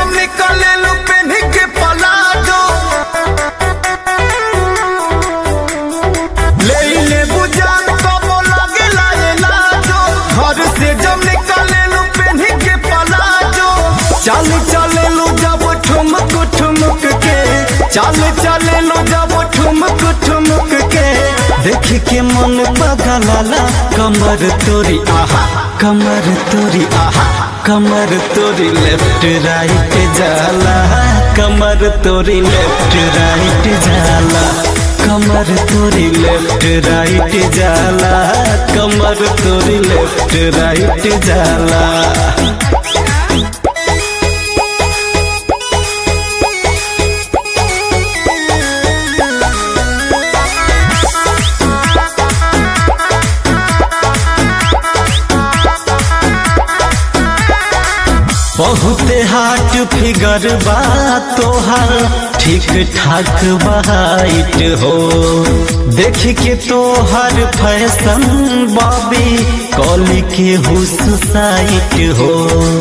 जब निकले लू पेन के पलाजो ले ले बुझान कबो लगे लाए लाजो घर से जब निकले लू पेन के पलाजो चल चले लू जब ठुमक ठुमक के चल चले लू जब ठुमक ठुमक के देख के मन पगलाला कमर तोरी आहा कमर तोरी आहा कमर तोरी लेफ्ट राइट जाला कमर तोरी लेफ्ट राइट जाला कमर तोरी लेफ्ट राइट जाला कमर तोरी लेफ्ट राइट जाला बहुते हाट फिगर बा तोहार ठीक ठाक बाइट हो देख के तोहर फैशन बॉबी कॉली के हुस साइट हो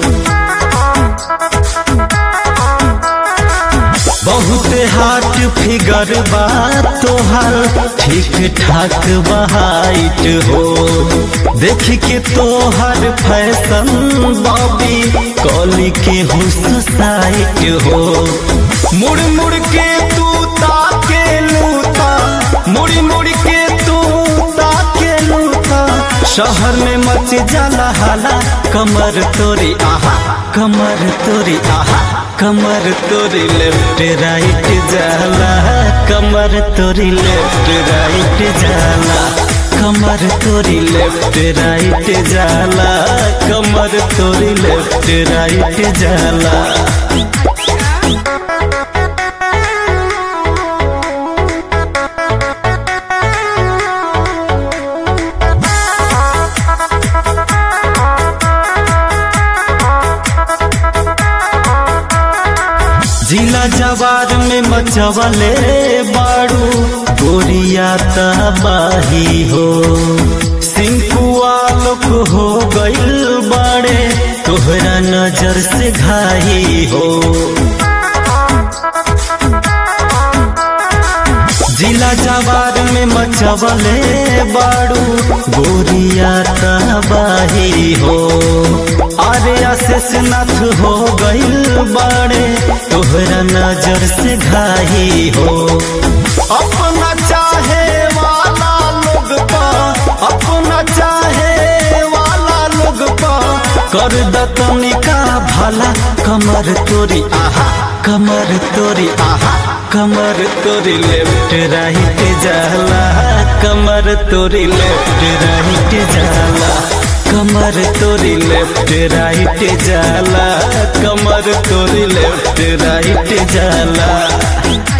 बहुते हाट फिगर बा तोहार ठीक ठाक बाइट हो देख के तोहर फैशन बॉबी कॉली के हुस साइट हो मुड़ मुड़ के तू ताके लूता मुड़ी मुड़ के तू ताके लूता शहर में मच जाला हाला कमर तोरी आहा कमर तोरी आहा कमर तोरी लेफ्ट राइट जाला कमर तोरी लेफ्ट राइट जाला कमर तोरी लेफ्ट राइट जाला कमर तोरी लेफ्ट राइट जाला जिला जवार में मचवले बाड़ू गोरिया तबाही हो सिंकुआ लोक हो गइल बाड़े तोहरा नजर से घाही हो जिला जवार में मचवले बाड़ू गोरिया तबाही हो अरे अशेषनाथ हो गइल बाड़े तोहरा नजर से घाही हो अपना चाहे वाला लोग पा अपना चाहे वाला लोग पा कर दतनिका भला कमर तोरी आहा कमर तोरी आहा कमर तोरी लेफ्ट राइट जाला कमर तोरी लेफ्ट राइट जाला कमर तोरी लेफ्ट राइट जाला कमर तोरी लेफ्ट राइट जाला